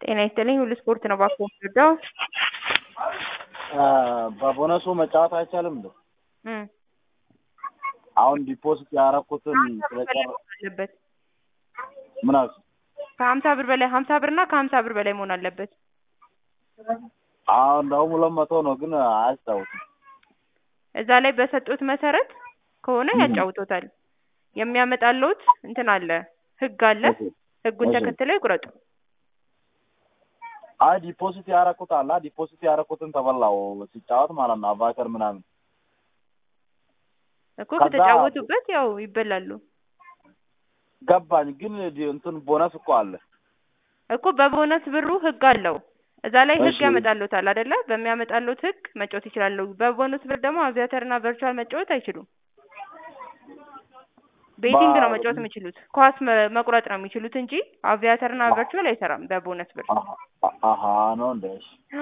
ጤና ይስጥልኝ ሁሉ ስፖርት ነው እባክዎ የምረዳው? በቦነሱ መጫወት አይቻልም እንዴ? እም አሁን ዲፖዚት ያደረኩትን ስለጨረ አለበት ምን አልሽ? ከሀምሳ ብር በላይ ሀምሳ ብር እና ከሀምሳ ብር በላይ መሆን አለበት። አሁን እንደውም ሁለት መቶ ነው ግን አያስታውስም። እዛ ላይ በሰጡት መሰረት ከሆነ ያጫውቶታል። የሚያመጣልዎት እንትን አለ ህግ አለ። ህጉን እሺ። ተከትለው ይቁረጡ። አይ ዲፖዚት ያደረኩት አለ ዲፖዚት ያደረኩትን ተበላው ሲጫወት ማለት ነው አቫተር ምናምን እኮ ከዛ- ከተጫወቱበት ያው ይበላሉ ገባኝ ግን ዲ- እንትን ቦነስ እኮ አለ እኮ በቦነስ ብሩ ህግ አለው። እዛ ላይ ህግ እሺ። ያመጣልዎታል አይደለ? በሚያመጣልዎት ህግ መጫወት ይችላሉ። በቦነስ ብር ደግሞ አቪያተር እና ቨርቹዋል መጫወት አይችሉም። ቤቲንግ ነው ባ- መጫወት የሚችሉት። ኳስ መ- መቁረጥ ነው የሚችሉት እንጂ አቪያተር እና ቨርቹዋል አይሰራም በቦነስ ብር። አሀ አሀ ነው እንደ እሺ